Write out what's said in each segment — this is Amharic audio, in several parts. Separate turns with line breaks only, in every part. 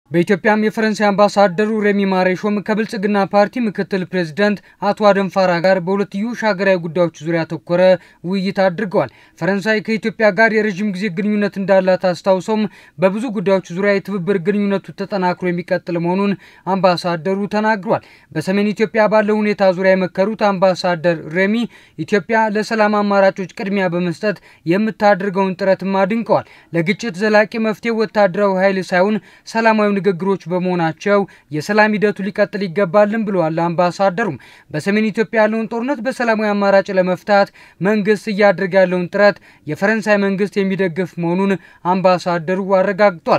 በኢትዮጵያም የፈረንሳይ አምባሳደሩ ሬሚ ማሬሾም ከብልጽግና ፓርቲ ምክትል ፕሬዚደንት አቶ አደም ፋራ ጋር በሁለትዮሽ ሀገራዊ ጉዳዮች ዙሪያ ያተኮረ ውይይት አድርገዋል። ፈረንሳይ ከኢትዮጵያ ጋር የረዥም ጊዜ ግንኙነት እንዳላት አስታውሰውም በብዙ ጉዳዮች ዙሪያ የትብብር ግንኙነቱ ተጠናክሮ የሚቀጥል መሆኑን አምባሳደሩ ተናግሯል። በሰሜን ኢትዮጵያ ባለው ሁኔታ ዙሪያ የመከሩት አምባሳደር ሬሚ ኢትዮጵያ ለሰላም አማራጮች ቅድሚያ በመስጠት የምታደርገውን ጥረትም አድንቀዋል። ለግጭት ዘላቂ መፍትሄ ወታደራዊ ኃይል ሳይሆን ሰላማዊ ንግግሮች በመሆናቸው የሰላም ሂደቱ ሊቀጥል ይገባልን ብለዋል። አምባሳደሩም በሰሜን ኢትዮጵያ ያለውን ጦርነት በሰላማዊ አማራጭ ለመፍታት መንግስት እያደረገ ያለውን ጥረት የፈረንሳይ መንግስት የሚደግፍ መሆኑን አምባሳደሩ አረጋግጧል።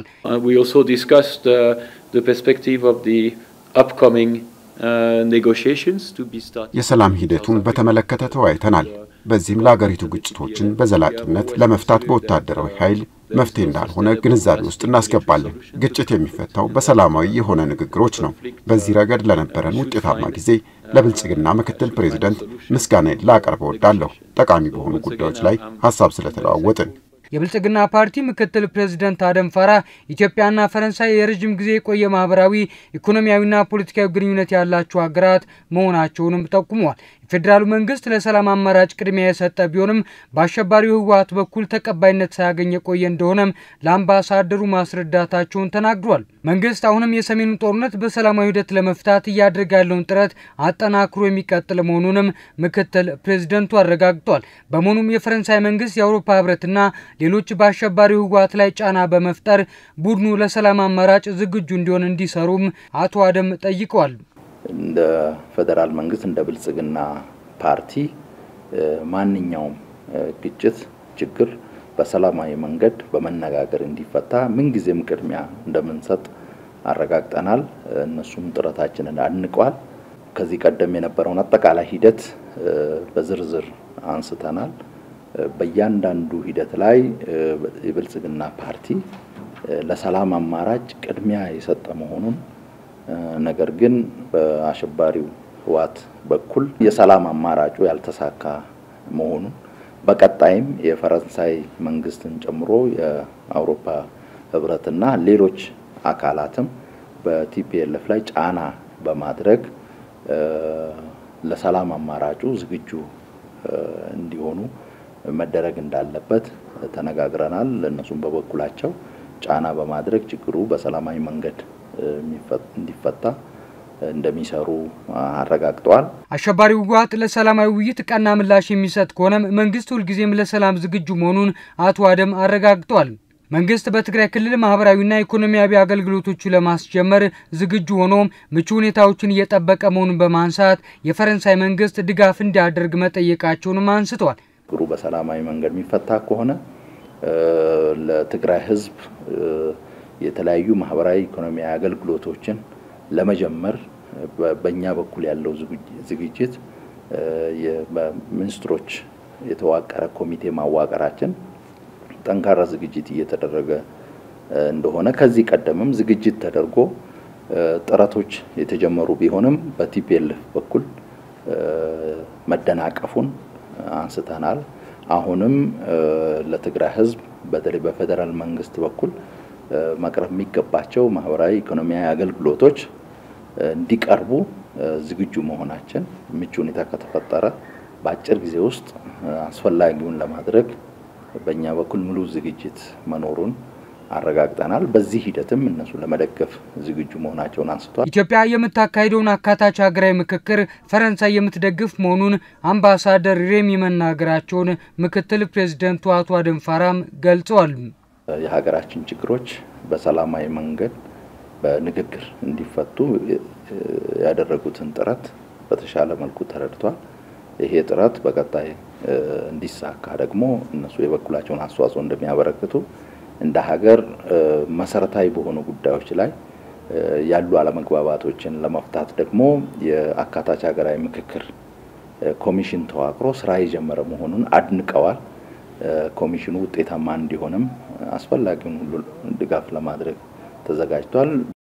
የሰላም ሂደቱን በተመለከተ ተወያይተናል። በዚህም ለአገሪቱ ግጭቶችን በዘላቂነት ለመፍታት በወታደራዊ ኃይል መፍትሄ እንዳልሆነ ግንዛቤ ውስጥ እናስገባለን። ግጭት የሚፈታው በሰላማዊ የሆነ ንግግሮች ነው። በዚህ ረገድ ለነበረን ውጤታማ ጊዜ ለብልጽግና ምክትል ፕሬዚደንት ምስጋናዬን ላቀርብ እወዳለሁ። ጠቃሚ በሆኑ ጉዳዮች ላይ ሀሳብ ስለተለዋወጥን
የብልጽግና ፓርቲ ምክትል ፕሬዚደንት አደም ፋራ ኢትዮጵያና ፈረንሳይ የረዥም ጊዜ የቆየ ማህበራዊ ኢኮኖሚያዊና ፖለቲካዊ ግንኙነት ያላቸው ሀገራት መሆናቸውንም ጠቁመዋል። የፌዴራሉ መንግስት ለሰላም አማራጭ ቅድሚያ የሰጠ ቢሆንም በአሸባሪው ህወሓት በኩል ተቀባይነት ሳያገኝ የቆየ እንደሆነም ለአምባሳደሩ ማስረዳታቸውን ተናግሯል። መንግስት አሁንም የሰሜኑ ጦርነት በሰላማዊ ሂደት ለመፍታት እያደረገ ያለውን ጥረት አጠናክሮ የሚቀጥል መሆኑንም ምክትል ፕሬዚደንቱ አረጋግጧል። በመሆኑም የፈረንሳይ መንግስት የአውሮፓ ህብረትና ሌሎች በአሸባሪው ህወሓት ላይ ጫና በመፍጠር ቡድኑ ለሰላም አማራጭ ዝግጁ እንዲሆን እንዲሰሩም አቶ አደም ጠይቀዋል።
እንደ ፌዴራል መንግስት እንደ ብልጽግና ፓርቲ ማንኛውም ግጭት፣ ችግር በሰላማዊ መንገድ በመነጋገር እንዲፈታ ምንጊዜም ቅድሚያ እንደምንሰጥ አረጋግጠናል። እነሱም ጥረታችንን አድንቀዋል። ከዚህ ቀደም የነበረውን አጠቃላይ ሂደት በዝርዝር አንስተናል። በእያንዳንዱ ሂደት ላይ የብልጽግና ፓርቲ ለሰላም አማራጭ ቅድሚያ የሰጠ መሆኑን ነገር ግን በአሸባሪው ህወሓት በኩል የሰላም አማራጩ ያልተሳካ መሆኑን በቀጣይም የፈረንሳይ መንግስትን ጨምሮ የአውሮፓ ህብረትና ሌሎች አካላትም በቲፒኤልኤፍ ላይ ጫና በማድረግ ለሰላም አማራጩ ዝግጁ እንዲሆኑ መደረግ እንዳለበት ተነጋግረናል። እነሱም በበኩላቸው ጫና በማድረግ ችግሩ በሰላማዊ መንገድ እንዲፈታ እንደሚሰሩ አረጋግጠዋል።
አሸባሪው ህወሓት ለሰላማዊ ውይይት ቀና ምላሽ የሚሰጥ ከሆነም መንግስት ሁልጊዜም ለሰላም ዝግጁ መሆኑን አቶ አደም አረጋግጠዋል። መንግስት በትግራይ ክልል ማህበራዊና ኢኮኖሚያዊ አገልግሎቶቹ ለማስጀመር ዝግጁ ሆኖም ምቹ ሁኔታዎችን እየጠበቀ መሆኑን በማንሳት የፈረንሳይ መንግስት ድጋፍ እንዲያደርግ መጠየቃቸውንም አንስተዋል።
ችግሩ በሰላማዊ መንገድ የሚፈታ ከሆነ ለትግራይ ህዝብ የተለያዩ ማህበራዊ ኢኮኖሚያዊ አገልግሎቶችን ለመጀመር በእኛ በኩል ያለው ዝግጅት በሚኒስትሮች የተዋቀረ ኮሚቴ ማዋቀራችን ጠንካራ ዝግጅት እየተደረገ እንደሆነ ከዚህ ቀደምም ዝግጅት ተደርጎ ጥረቶች የተጀመሩ ቢሆንም በቲፒኤልኤፍ በኩል መደናቀፉን አንስተናል። አሁንም ለትግራይ ህዝብ በተለይ በፌዴራል መንግስት በኩል መቅረብ የሚገባቸው ማህበራዊ ኢኮኖሚያዊ አገልግሎቶች እንዲቀርቡ ዝግጁ መሆናችን ምቹ ሁኔታ ከተፈጠረ በአጭር ጊዜ ውስጥ አስፈላጊውን ለማድረግ በእኛ በኩል ሙሉ ዝግጅት መኖሩን አረጋግጠናል። በዚህ ሂደትም እነሱ ለመደገፍ ዝግጁ መሆናቸውን አንስቷል።
ኢትዮጵያ የምታካሂደውን አካታች ሀገራዊ ምክክር ፈረንሳይ የምትደግፍ መሆኑን አምባሳደር ሬሚ መናገራቸውን ምክትል ፕሬዚደንቱ አቶ አደም ፋራም ገልጸዋል።
የሀገራችን ችግሮች በሰላማዊ መንገድ በንግግር እንዲፈቱ ያደረጉትን ጥረት በተሻለ መልኩ ተረድቷል። ይሄ ጥረት በቀጣይ እንዲሳካ ደግሞ እነሱ የበኩላቸውን አስተዋጽኦ እንደሚያበረክቱ እንደ ሀገር መሰረታዊ በሆኑ ጉዳዮች ላይ ያሉ አለመግባባቶችን ለመፍታት ደግሞ የአካታች ሀገራዊ ምክክር ኮሚሽን ተዋቅሮ ስራ የጀመረ መሆኑን አድንቀዋል። ኮሚሽኑ ውጤታማ እንዲሆንም አስፈላጊውን ሁሉ ድጋፍ ለማድረግ ተዘጋጅቷል።